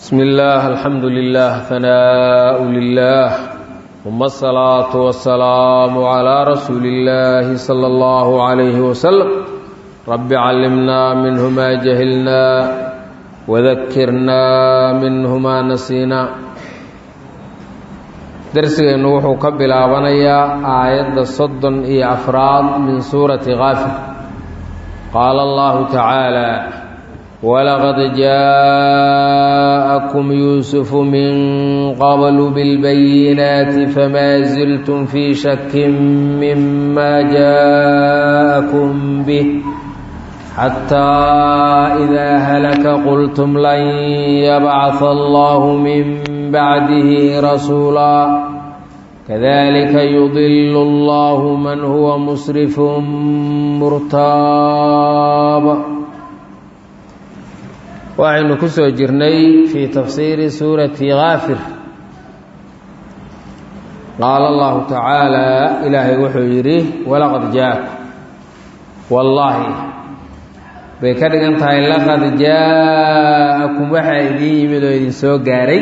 بسم الله الحمد لله ثناء لله ثم الصلاة والسلام على رسول الله صلى الله عليه وسلم رب علمنا منه ما جهلنا وذكرنا منه ما نسينا درسgeenu wuxuu ka bilaabanayaa aayadda soddon iyo afraad min suurati kaafir qaala allahu tacaala walaqad jaءakum yuusufu min qablu bilbayinaati famaa ziltum fii shakin mima jaءakum bih xataa idaa halaka qultum lan yabcaثa allahu min bacdihi rasuula kadalika yudilu allahu man huwa musrifun murtaab waxaynu ku soo jirnay fii tafsiiri suurati kaafir qaala allahu tacaala ilaahay wuxuu yidhi walaqad jaaku wallaahi bay ka dhigan tahay laqad jaa'akum waxaa idiin yimid oo idin soo gaaray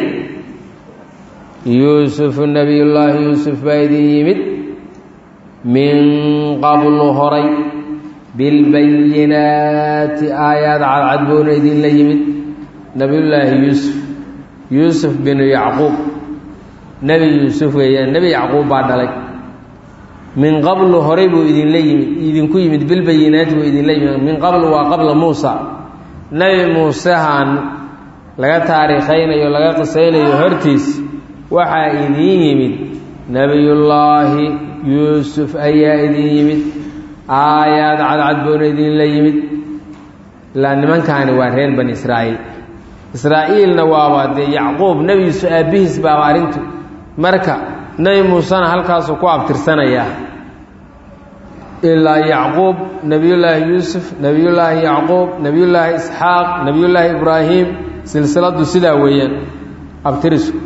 yuusufu nebiyullaahi yuusuf baa idin yimid min qablu horay bilbayinaati aayaad cadcad buuna idinla yimid nebiyullaahi yuusuf yuusuf binu yacquub nebi yuusuf weeyaan nebi yacquub baa dhalay min qablu horay buu idinla yimid idinku yimid bilbayinaati buu idinla yimid min qablu waa qabla muusa nebi muusehan laga taariikhaynayo laga qisaynayo hortiis waxaa idiin yimid nebiyullaahi yuusuf ayaa idin yimid aayaad cadcad buuna idinla yimid ilaa nimankaani waa reer bani israa'iil israa'iilna waaba dee yacquub nebi yuusuf aabbihiis baaba arrintu marka nebi muusena halkaasuu ku abtirsanayaa ilaa yacquub nebiyullaahi yuusuf nebiyullaahi yacquub nebiyullaahi isxaaq nebiyullaahi ibraahim silsiladdu sidaa weeyaan abtirisku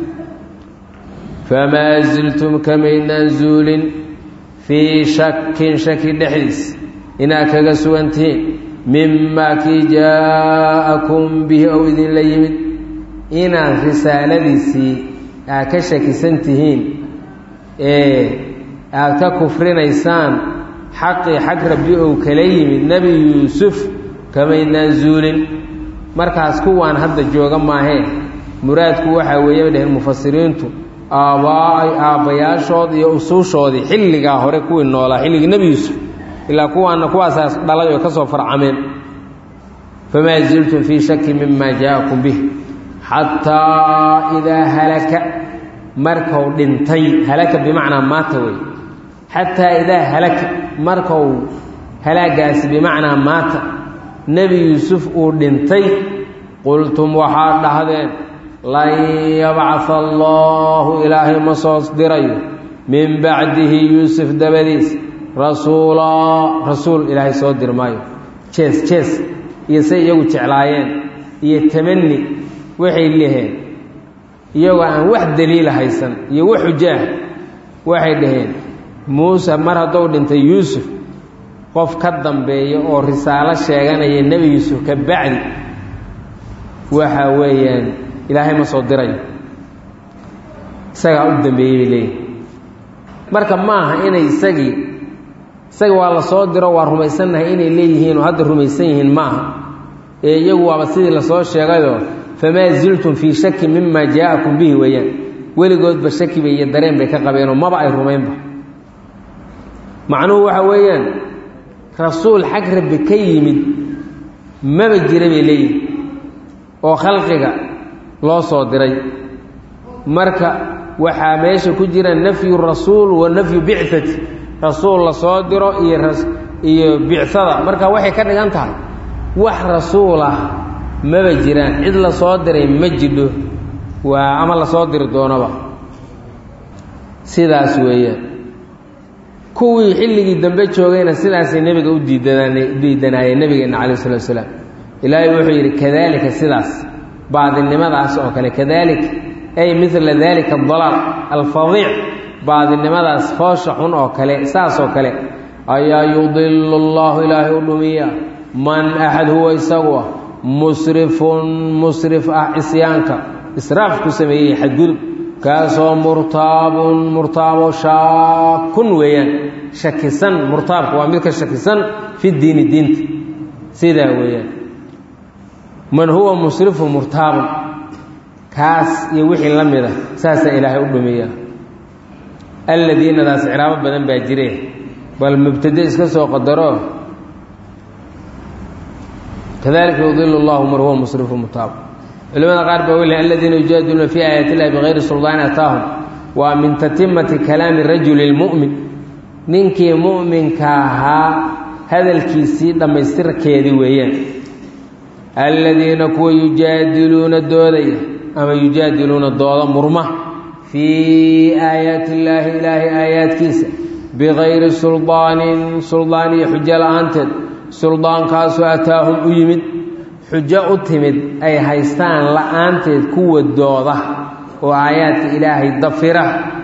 famaa ziltum kamaynaan zuulin fii shakin shaki dhexdiis inaad kaga sugantihiin mimaa kii jaa'akum bihi ou idinla yimid inaad risaaladiisii aad ka shakisan tihiin ee aad ka kufrinaysaan xaqii xag rabbi ou kala yimid nebi yuusuf kamaynaan zuulin markaas kuwaan hadda jooga maahee muraadku waxaa weeye bay dhaheen mufasiriintu aabbaay aabbayaashood iyo usuushoodii xilligaa hore kuwii noolaa xilligii nebi yuusuf ilaa kuwaana kuwaasaas dhalay oo ka soo farcameen famaa ziltum fii shaki mima jaa'akum bih xataa idaa halaka markau dhintay halaka bimacnaa maata wey xataa idaa halaka markau halaagaasi bimacnaa maata nebi yuusuf uu dhintay qultum waxaad dhahdeen lan yabcaha allaahu ilaahay ma soo dirayo min bacdihi yuusuf dabadiis rasuulaa rasuul ilaahay soo dir maayo jees jees iyo say iyagu jeclaayeen iyo tamani waxay leheen iyagoo aan wax daliila haysan iyo wax xujaah waxay dhaheen muuse mar haddou dhintay yuusuf qof ka dambeeya oo risaalo sheeganaya nebi yuusuf ka bacdi waxa weeyaan ilaahay ma soo dirayo isagaa u dambeeyey bay leeyihin marka maaha inay isagii isaga waa la soo diro waa rumaysannahay inay leeyihiin oo hadda rumaysan yihiin maaha ee iyagu waaba sidii lasoo sheegayoo famaa ziltum fii shaki mima jaa'akum bihi weeyaan weligoodba shakiba iyo dareen bay ka qabeenoo maba ay rumaynba macnuhu waxa weeyaan rasuul xag rabbi ka yimid maba jira bay leeyihin oo khalqiga loo soo diray marka waxaa meesha ku jira nafyu rasuul wa nafyu bicati rasuul la soo diro iyo iyo bicsada marka waxay ka dhigan tahay wax rasuul ah maba jiraan cid la soo diray ma jidho waa ama lasoo diri doonaba sidaas weeyaan kuwii xilligii dambe joogayna sidaasay nebiga u diidanaan diidanaayeen nebigeenna calayh salatu salaam ilaahay wuxuu yidhi kadaalika sidaas baadinimadaas oo kale kadalik ay midla daalika adalaal alfadiic baadinimadaas foosha xun oo kale saas oo kale ayaa yudilu allahu ilaahay u dhumiya man axad huwa isagu ah musrifun musrif ah cisyaanka israaf ku sameeyey xadgudub kaasoo murtaabun murtaabo shaakun weeyaan shakisan murtaabku waa midka shakisan fi diini diinta sidaa weeyaan man huwa musrifu murtaabun kaas iyo wixii la mid a saasaa ilaahay u dhumiya alladiinadaas ciraabo badan baa jire bal mubtade iska soo qadaro kadalika yudilu llahu man huwa musrifu murtaab culimada qaar baa weli aladiina yujaadiluuna fii aayaati illahi bigayri suldaani ataahum waa min tatimati kalaami rajuli lmu'min ninkii mu'minka ahaa hadalkiisii dhammaystirkeedii weeyaan aladiina kuwa yujaadiluuna doodaya ama yujaadiluuna dooda murma fii aayaati illaahi ilaahay aayaadkiisa bigayri suldaanin suldaan iyo xujo la-aanteed suldaankaasoo ataahum u yimid xujo u timid ay haystaan la-aanteed kuwa dooda oo aayaadka ilaahay dafira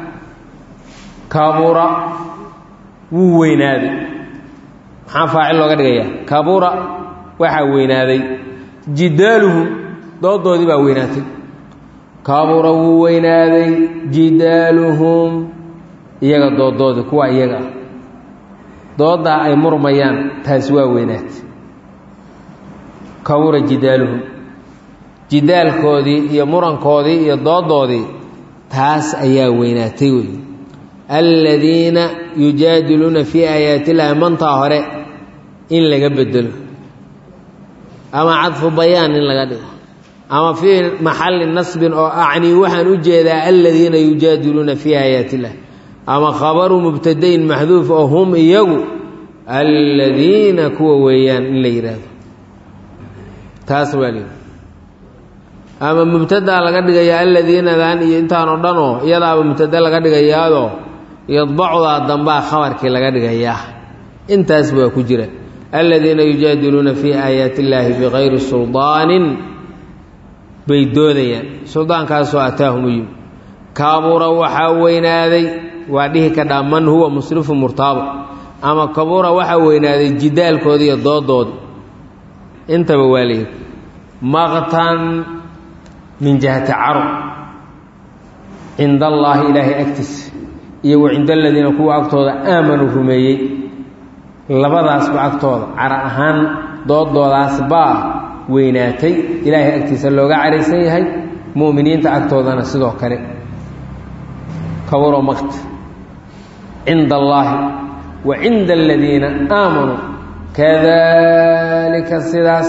kabura wuu weynaaday maxaa faacil looga dhigayaa kabura waxaa weynaaday jidaaluhum doodoodii baa weynaatay kabura wuu weynaaday jidaaluhum iyaga doodoodii kuwa iyaga ah dooddaa ay murmayaan taasi waa weynaatay kabura jidaaluhum jidaalkoodii iyo murankoodii iyo doodoodii taas ayaa weynaatay wey aladiina yujaadiluuna fii aayaati illaahi mantaa hore in laga bedelo ama cadfu bayaan in laga dhigo ama fii maxalli nasbin oo acnii waxaan u jeedaa aladiina yujaadiluuna fii aayaati illah ama khabaru mubtadayin maxduuf oo hum iyagu aladiina kuwa weeyaan in la yidhaahdo taas waa lii ama mubtadaa laga dhigayaa aladiinadan iyo intaan oo dhan oo iyadaaba mubtada laga dhigayaadoo yadbacdaa dambaa khabarkii laga dhigayaa intaas baa ku jira aladiina yujaadiluuna fii aayaati illaahi bikayri suldaanin bay doodayaan suldaankaasoo ataahum u yimi kabura waxaa weynaaday waa dhihi kadhaa man huwa musrifu murtaabo ama kabura waxaa weynaaday jidaalkooda iyo doodooda intaba waa layidhi maqtan min jihati caro cinda allaahi ilaahay agtiisa iyo wa cinda aladiina kuwa agtooda aamanuu rumeeyey labadaasba agtooda cara ahaan doodoodaas baa weynaatay ilaahay agtiisa looga caraysan yahay mu'miniinta agtoodana sidoo kale kaburo maqt cinda allaahi wa cinda aladiina aamanuu kadalika sidaas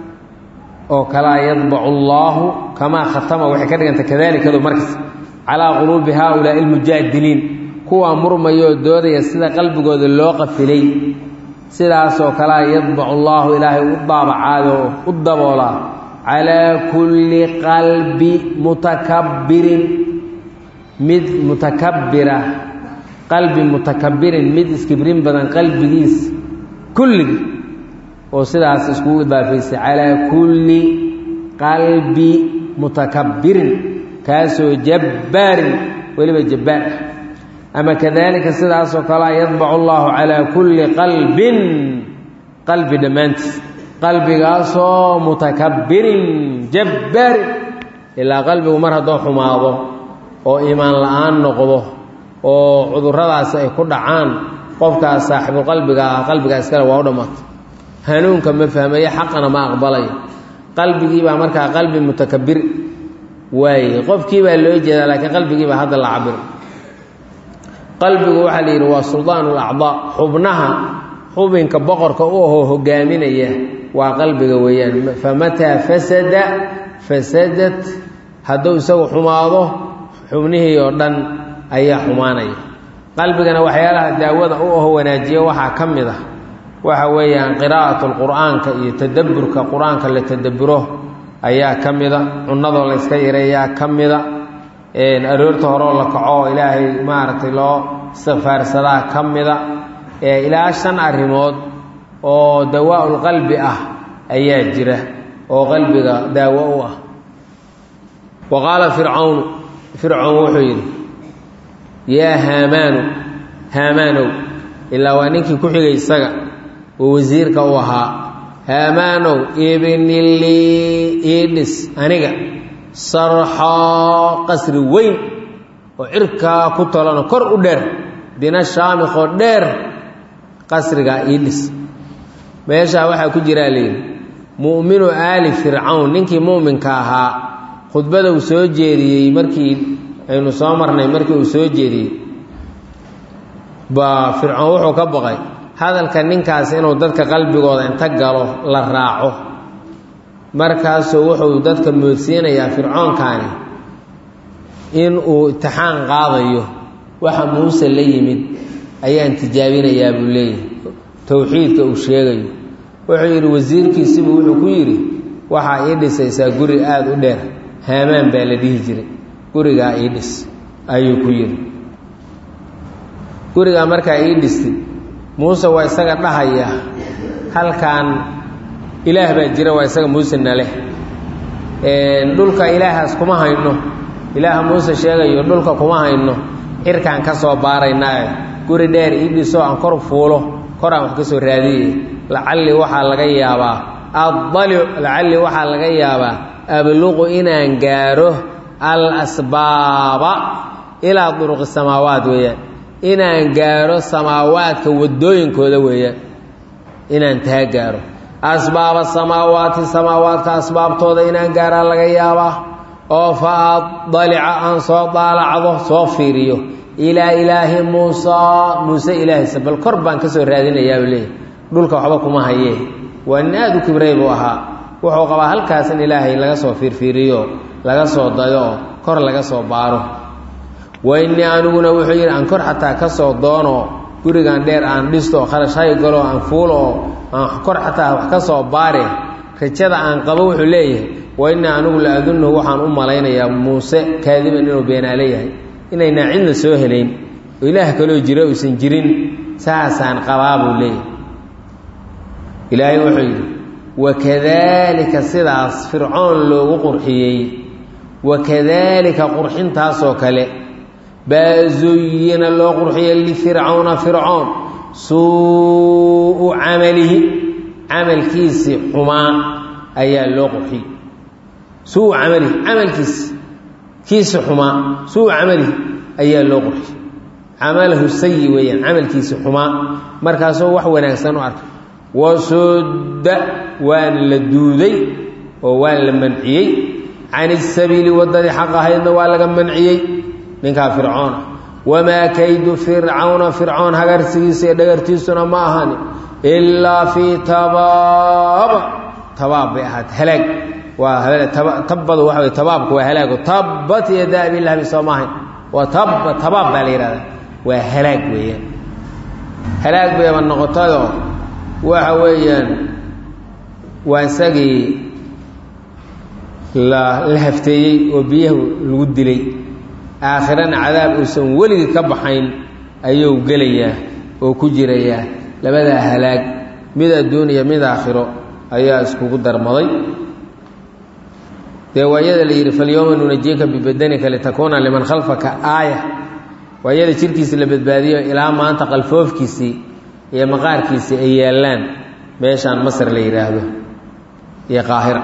oo kalaa yadbacu allaahu kamaa khatama waxay ka dhiganta kadaalikadu markas calaa quluubi haaulaa'i almujaadiliin kuwaa murmayoo doodaya sida qalbigooda loo qafilay sidaasoo kalea yadbacu allaahu ilaahay u daabacaadoo u daboolaa calaa kulli qalbi mutakabbirin mid mutakabbira qalbi mutakabbirin mid iskibrin badan qalbigiis kulligii oo sidaas iskugu idaafaysay calaa kulli qalbi mutakabbirin kaasoo jabbaarin weliba jabbaar ah ama kadalika sidaasoo kalea yadbacu allaahu calaa kulli qalbin qalbi dhammaantiis qalbigaasoo mutakabbirin jabbaarin ilaa qalbigu mar haddoo xumaado oo iimaan la-aan noqdo oo cudurradaasi ay ku dhacaan qofkaas saaxiibulqalbiga ah qalbigaa iskale waa u dhammaatay hanuunka ma fahmayo xaqana ma aqbalayo qalbigiibaa markaa qalbi mutakabbir waaye qofkiibaa loo jeedaa laakiin qalbigiibaa hadda la cabiro qalbigu waxaa la yidhi waa suldaan ulacdaa xubnaha xubinka boqorka u ahoo hogaaminaya waa qalbiga weeyaan famataa fasada fasadat hadduu isagu xumaado xubnihii oo dhan ayaa xumaanaya qalbigana waxyaalaha daawada u aho wanaajiya waxaa ka mid ah waxa weeyaan qiraa'atu lqur'aanka iyo tadabburka qur-aanka la tadabburo ayaa ka mida cunnadoo la yska yareeyaa ka mida aroorta horeo la kaco oo ilaahay maaragtay loo istikfaarsadaa ka mida ilaa shan arrimood oo dawaa-ul qalbi ah ayaa jira oo qalbiga daawo u ah wa qaala fircawnu fircown wuxuu yidhi yaa haamaanu haamaanow ilaa waa ninkii ku xigay isaga oo wasiirka u ahaa haamaanow ibnilii ii dhis aniga sarxaa qasri weyn oo cirkaa ku tolano kor u dheer dina shaamikoo dheer qasrigaa ii dhis meeshaa waxaa ku jiraa layidhi mu'minu aali fircawn ninkii mu'minka ahaa khudbada uu soo jeediyey markii aynu soo marnay markii uu soo jeediyey baa fircoon wuxuu ka baqay hadalka ninkaas inuu dadka qalbigooda inta galo la raaco markaasuu wuxuu dadka moodsiinayaa fircoonkaani in uu itixaan qaadayo waxa muuse la yimid ayaan tijaabinayaa buu leeyahay towxiidka uu sheegayo wuxuu yidhi wasiirkiisibuu wuxuu ku yidhi waxaa ii dhisaysaa guri aada u dheer haamaan baa la dhihi jiray gurigaa ii dhis ayuu ku yidhi gurigaa markaa ii dhistay muuse waa isaga dhahaya halkan ilaah baa jira waa isaga muuse naleh dhulka ilaahaas kuma hayno ilaaha muuse sheegayo dhulka kuma hayno cirkaan ka soo baaraynaae guri dheer ii dhiso aan kor fuulo koraan wax ka soo raadiyey lacalli waxaa laga yaabaa addalic lacalli waxaa laga yaabaa abluqu inaan gaaro al asbaaba ilaa duruqi samaawaat weeyaan inaan gaaro samaawaadka waddooyinkooda weeyaan inaan taa gaaro asbaaba samaawaati samaawaadka asbaabtooda inaan gaaraa laga yaabaa oo fa adalica aan soo daalacdo soo fiiriyo ilaa ilaahi muusaa muuse ilaahaysa bal kor baan ka soo raadinayaabuu leeyahy dhulka waxba kuma hayee waa nin aada u kibray buu ahaa wuxuu qabaa halkaas in ilaahay laga soo fiirfiiriyo laga soo dayo oo kor laga soo baaro wainii aniguna wuxuu yidhi aan kor xataa ka soo doono gurigan dheer aan dhisto oo kharashay galo aan fuulo oo aan kor xataa wax ka soo baare rajada aan qabo wuxuu leeyahay wainii anigu la adunnahu waxaan u malaynayaa muuse kaadiban inuu beenaale yahay inaynaa cidna soo helayn oo ilaah kaloo jira uusan jirin saasaan qabaa buu leeyahay ilaahay wuxuu yidhi wakadaalika sidaas fircoon loogu qurxiyey wakadaalika qurxintaasoo kale baa zuyina loo qurxiyey lifircawna fircoon suu'u camalihi camalkiisii xumaa ayaa loo qurxiyey suu camalihi camalkiisi kiisi xumaa suu camalihi ayaa loo qurxiyey camalahu sayi weeyaan camalkiisi xumaa markaasoo wax wanaagsan u arkay wasudda waana la duuday oo waa la manciyey can isabiili waddadii xaq ahaydna waa laga manciyey ninkaa fircoona wamaa kaydu fircawna fircoon hagarsigiisa iyo dhagartiisuna ma ahani ilaa fii tabaaba tabaab bay ahaat halaag waa tabbadu waxa wey tabaabku waa halaago tabbat yadaa abilahabi soo maahayn waa tabba tabaab baa la yidhahdaa waa halaag weeyaan halaag bayba noqotayoo waxa weeyaan waa isagii la la hafteeyey oo biyaha lagu dilay aakhirana cadaab uusan weligii ka baxayn ayuu gelayaa oo ku jirayaa labadaa halaag mid adduun iyo mid aakhiro ayaa iskugu darmaday dee waayada la yidhi falyowma nunajiika bibadanika litakuuna liman khalfaka aaya waayada jirkiisi la badbaadiyo ilaa maanta qalfoofkiisii iyo maqaarkiisii ay yaallaan meeshaan masar la yidhaahdo iyo qaahira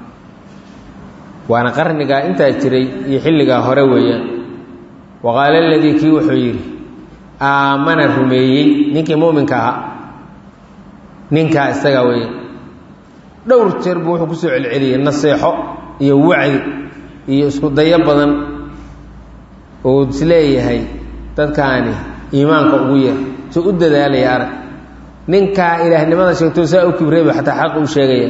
waana qarnigaa intaa jiray iyo xilligaa hore weeyaan waqaala aladii kii wuxuu yidhi aamana rumeeyey ninkii muuminka ahaa ninkaa isagaa weeyaan dhowr jeer buu wuxuu kusoo celceliyey naseexo iyo wacdi iyo isku dayo badan oo isleeyahay dadkaani iimaanka ugu yar si u dadaalaya arag ninkaa ilaahnimada sheegto saa u kibrayba xataa xaq u sheegaya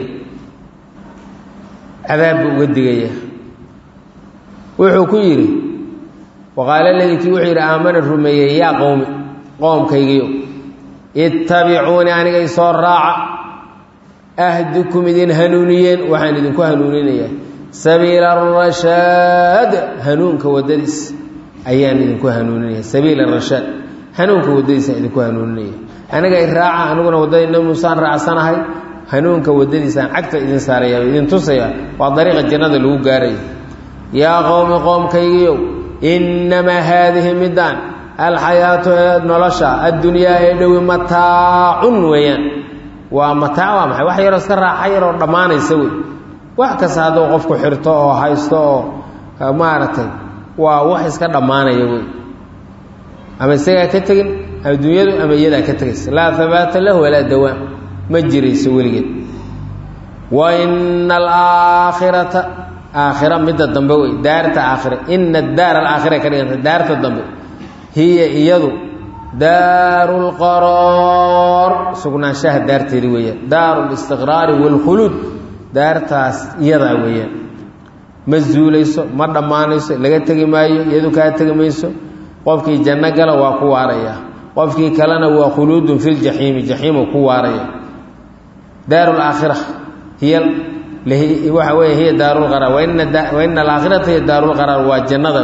cadaab buu uga digaya wuxuu ku yidhi waqaala ladii kii wuxuu yidhi aamana rumeeyey yaa qowmi qoomkaygiyo ittabicuuni aniga isoo raaca ahdikum idin hanuuniyeen waxaan idinku hanuuninayaa sabiila arashaad hanuunka waddadiis ayaan idinku hanuuninaya sabiila arashaad hanuunka waddadiisaan idinku hanuuninaya aniga i raaca aniguna waddadii nabi muusaan raacsanahay hanuunka waddadiisaan cagta idin saaraya idin tusaya waa dariiqa jannada lagu gaaraya yaa qowmi qoomkaygiiow innamaa haadihi middaan alxayaatu ee nolosha addunyaa ee dhowi mataacun weeyaan waa mataac waa maxay wax yaroo iska raaxa yaroo dhammaanaysa wey wax kasta hadduu qofku xirto oo haysto oo maaragtay waa wax iska dhammaanaya wey ama isagaa ka tegin adduunyadu ama iyadaa ka tegaysa laa habaata lahu walaa dawaam ma jirayso weligeed wa ina alaakhirata aakhira midda dambe wey daarta aakhira ina daar alaakhira ka dhiganta daarta dambe hiya iyadu daaru lqaraar sugnaanshaha daarteedi weeyaan daaru listiqraari waalkhuluud daartaas iyadaa weeyaan ma zuulayso ma dhammaanayso laga tegi maayo iyadu kaa tegi mayso qofkii janno gala waa ku waaraya qofkii kalena waa khuluudun fi ljaxiimi jaxiimu ku waaraya daaru laakhira hiya waxa weeye hiya daaru lqaraar waina alaakhirata hiya daaru lqaraar waa jannada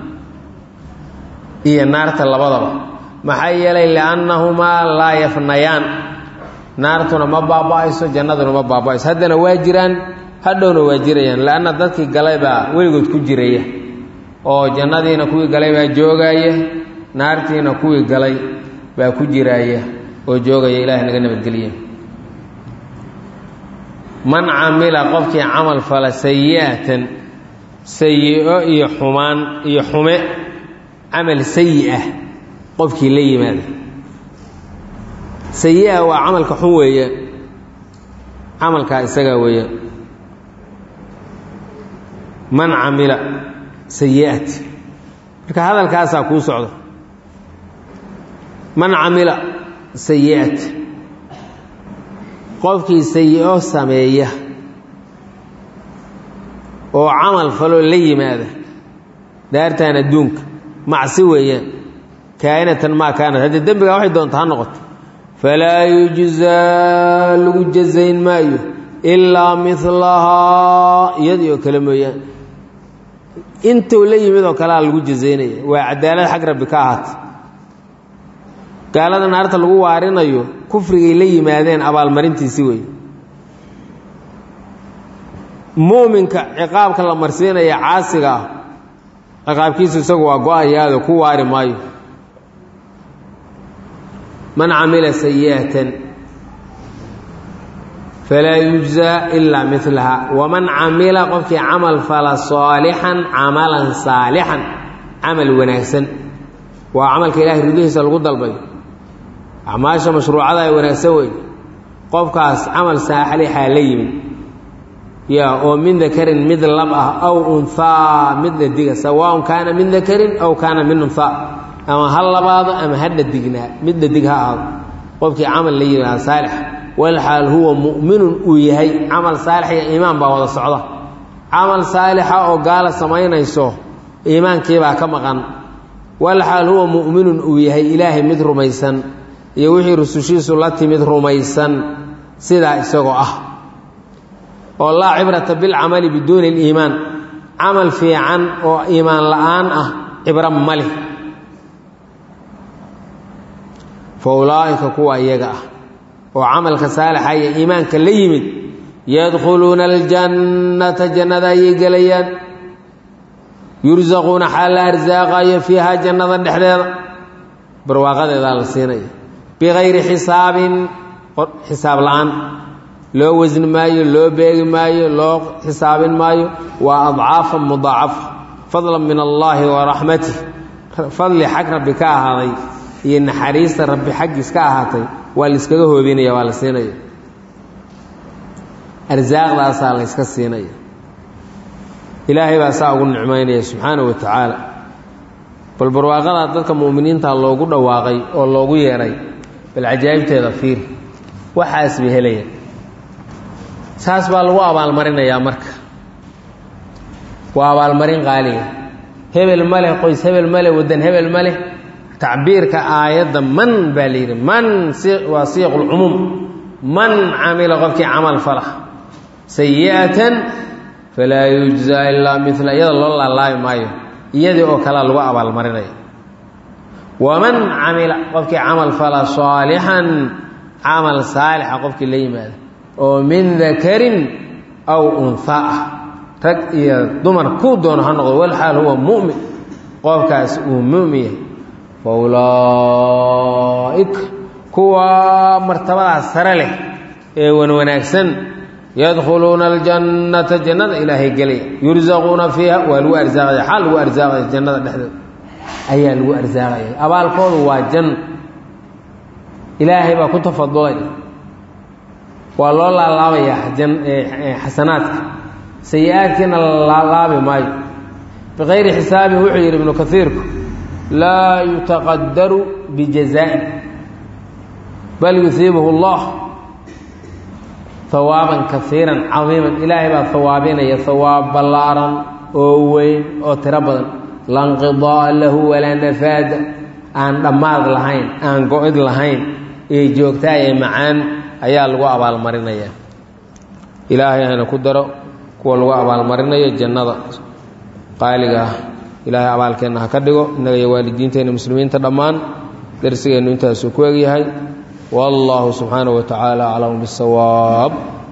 iyo naarta labadaba maxaa yeelay liannahumaa laa yafnayaan naartuna ma baaba-ayso jannaduna ma baaba-ayso haddana waa jiraan hadhowna waa jirayaan leanna dadkii galay baa weligood ku jiraya oo jannadiina kuwii galay baa joogaya naartiina kuwii galay baa ku jiraaya oo joogaya ilahay naga nabadgeliye man camila qofkii camal fala sayi-atan sayi-o iyo xumaan iyo xume camal sayi ah qofkii la yimaada sayi-a waa camalka xun weeye camalkaa isagaa weeye man camila sayi-at marka hadalkaasaa kuu socda man camila sayi-at qofkii sayi-o sameeya oo camal faloo la yimaada daartan adduunka macsi weeyaan kaa'inatan maa kaanat haddii dembigaa waxay doonta ha noqoto falaa yujzaa lagu jazayn maayo ilaa milahaa iyadii oo kale mooyaan intuu la yimid oo kalea lagu jazaynaya waa cadaalad xag rabbi ka ahaata gaalada naarta lagu waarinayo kufrigay la yimaadeen abaalmarintiisi wey muuminka ciqaabka la marsiinaya caasiga ah ciqaabkiisu isagu waa go-ayaado ku waari maayo man camila sayi'atan falaa yujzaa ilaa milaha waman camila qofkii camal fala saalixan camalan saalixan camal wanaagsan waa camalka ilahay ridihiisa lagu dalbayo acmaasha mashruucada ay wanaagsan wey qofkaas camal saalixaa la yimid ya oo min dakarin mid lab ah aw unhaa mid dhadiga sawaaun kaana min dakarin aw kaana min unha ama ha labaado ama ha dhadignaa mid dhadig ha ahaado qofkii camal la yimaada saalix walxaal huwa mu'minun uu yahay camal saalix iyo iimaan baa wada socda camal saalixa oo gaala samaynayso iimaankiibaa ka maqan walxaal huwa mu'minun uu yahay ilaahay mid rumaysan iyo wixii rusushiisu la timid rumaysan sidaa isagoo ah oo laa cibrata bilcamali biduuni aliimaan camal fiican oo iimaan la'aan ah cibro maleh fa ulaa'ika kuwa iyaga ah oo camalka saalixa iyo iimaanka la yimid yadkhuluuna aljannata jannada ayay gelayaan yursaquuna xaal la arsaaqayo fiihaa jannada dhexdeeda barwaaqadeedaa la siinaya bikayri xisaabin xisaab la-aan loo wasni maayo loo beegi maayo loo xisaabin maayo waa adcaafan mudaacafa fadlan min allaahi wa raxmatih fadli xag rabbi ka ahaaday iyo naxariista rabbi xaggiis ka ahaatay waa la iskaga hoobinaya waa la siinaya arsaaqdaasaa la yska siinaya ilaahay baa saa ugu nicmaynaya subxaanahu wa tacaala bal barwaaqadaa dadka mu'miniinta loogu dhawaaqay oo loogu yeedhay bal cajaa'ibteeda fiir waxaas bay helayaan saas baa lagu abaalmarinayaa marka waa abaalmarin qaaliga hebel ma leh qoys hebel ma leh waddan hebel ma leh tacbiirka aayadda man baa la yidhi man waa siiq lcumuum man camila qofkii camal fala sayi'atan falaa yujzaa ilaa mila iyada loo laalaabi maayo iyadii oo kalea lagu abaalmarinaya waman camila qofkii camal fala saalixan camal saalixa qofkii la yimaada oo min dakarin aw unha ah rag iyo dumar kuu doono ha noqdo walxaal huwa mu'min qofkaas uu mu'min yahay fa ulaa'ika kuwa martabadaas sare leh ee wan wanaagsan yadkhuluuna aljannata jannada ilaahay gelaya yursaquuna fiiha waa lagu arsaaqaya xaa lagu arsaaqaya jannada dhexdeeda ayaa lagu arsaaqaya abaalkoodu waa janno ilaahay baa ku tafadulay waa loo laalaabayaa xasanaadka sayi-aadkiina la laalaabi maayo bikayri xisaabin wuxuu yidhi ibnu kaiirku laa yutaqadaru bijazaain bal yusiibuhu allah hawaaban kaiiran cadiiman ilaahay baa hawaabinaya hawaab ballaaran oo weyn oo tiro badan lanqidaa lahu walaa nafaada aan dhammaad lahayn aan go-id lahayn ee joogtaa ee macaan ayaa lagu abaalmarinaya ilaahay hana ku daro kuwa lagu abaalmarinayo jannada qaaliga ah ilaahay abaalkeenna ha ka dhigo innaga iyo waalidiinteenna muslimiinta dhammaan darsigeennu intaasuu ku egyahay wallahu subxaanahu wa tacaala aclamu bisawaab